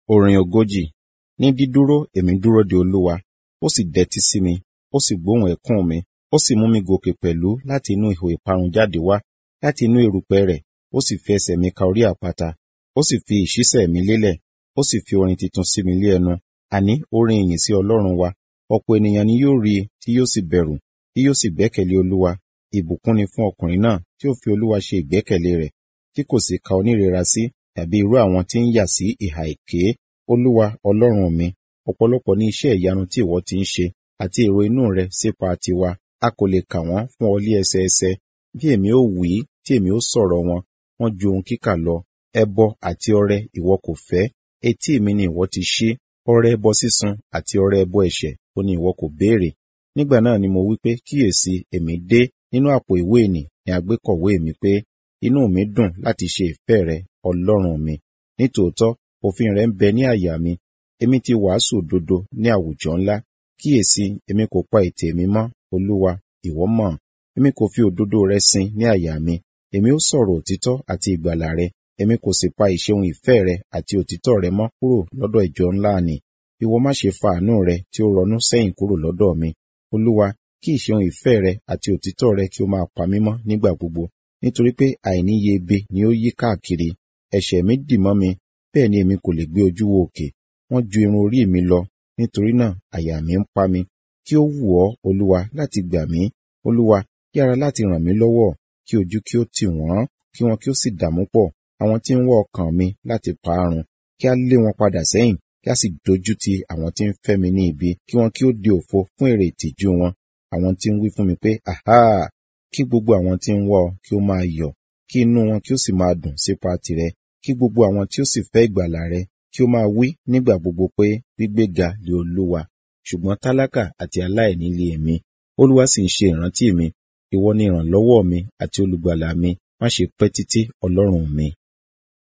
Orin ogójì. Ní dídúró èmi dúró de Olúwa, ó sì dẹ́tí sí mi, ó sì gbóhùn ẹ̀kún mi, ó sì mú mi gòkè pẹ̀lú láti inú ihò ìparun jáde wá, láti inú erùpẹ̀ rẹ̀, ó sì fi ẹsẹ̀ mi ka orí àpáta, ó sì fi ìṣísẹ̀ mi lélẹ̀, ó sì fi orin tuntun sí mi lé ẹnu, àní orin ìyìn sí Ọlọ́run wa. Ọ̀pọ̀ ènìyàn ni yóò rí i tí yóò sì bẹ̀rù, tí yóò sì gbẹ́kẹ̀lé Olúwa. Ìbùkún ni fún ọkùnrin náà tí ó fi Olúwa ṣe ìgbẹ́kẹ̀lé rẹ̀, tí kò sì ka onírera sí tàbí irú àwọn tí ń yà sí ìhà èké. Olúwa Ọlọ́run mi, ọ̀pọ̀lọpọ̀ ní iṣẹ́ ìyanu tí ìwọ ti ń ṣe, àti èrò inú rẹ sípa tiwa. A kò lè kà wọ́n fún ọ lé ẹsẹẹsẹ. Bí èmi ó wí, tí èmi ó sọ̀rọ̀ wọn, wọ́n ju ohun kíkà lọ. Ẹbọ àti ọrẹ ìwọ kò fẹ́, etí mi ni ìwọ ti ṣí. Ọrẹ ẹbọ sísun àti ọrẹ ẹbọ ẹ̀ṣẹ̀ ó ní ìwọ kò béèrè. Nígbà náà ni mo wí pé, kíyèsi, èmi dé. Nínú àpò ìwé nì ni a gbé kọ̀wé mi pé, inú mi dùn láti ṣe ìfẹ́ rẹ, Ọlọ́run mi. Nítòótọ́, òfin rẹ ń bẹ ní àyà mi. Èmi ti wàásù òdodo ní àwùjọ ńlá. Kíyèsi, èmi kò pa ètè mi mọ́, Olúwa, ìwọ mọ̀. Èmi kò fi òdodo rẹ sin ní àyà mi. Èmi ó sọ̀rọ̀ òtítọ́ àti ìgbàlà rẹ. Èmi kò sì pa ìṣeun ìfẹ́ rẹ àti òtítọ́ rẹ mọ́ kúrò lọ́dọ̀ ìjọ ńlá nì. Ìwọ má ṣe fa àánú rẹ tí ó rọnú sẹ́yìn kúrò lọ́dọ̀ mi. Olúwa, kí ìṣeun ìfẹ́ rẹ àti òtítọ́ rẹ kí ó máa pa mí mọ́ nígbà gbogbo. Nítorí pé àìníye ebe ni ó yí káàkiri. Ẹ̀ṣẹ̀ mi dì mọ́ mi, bẹ́ẹ̀ ni èmi kò lè gbé ojú wo òkè. Wọ́n ju irun orí mi lọ, nítorí náà àyà mi ń pa mi. Kí ó wù ọ́, Olúwa, láti gbà mí. Olúwa, yára láti ràn mí lọ́wọ́, kí ojú kí ó tì wọ́n, kí wọn kí ó sì dààmú pọ̀. Àwọn tí ń wá ọkàn mi láti parun, kí a lé wọn padà sẹ́yìn, kí a sì dojú ti àwọn tí ń fẹ́ mi ní ibi, kí wọn kí ó di òfo fún èrè ìtìjú wọn. Àwọn tí ń wí fún mi pé, àhá! Kí gbogbo àwọn tí ń wá ọ kí ó máa yọ̀, kí inú wọn kí ó sì máa dùn sípa tìrẹ. Kí gbogbo àwọn tí ó sì fẹ́ ìgbàlà rẹ kí ó máa wí nígbà gbogbo pé gbígbéga lé Olúwa. Ṣùgbọ́n tálákà àti aláìní lé èmi. Olúwa sì ń ṣe ìrántí mi. Ìwọ ni ìrànlọ́wọ́ mi àti olùgbàlà mi. Má ṣe pẹ́ títí, Ọlọ́run mi.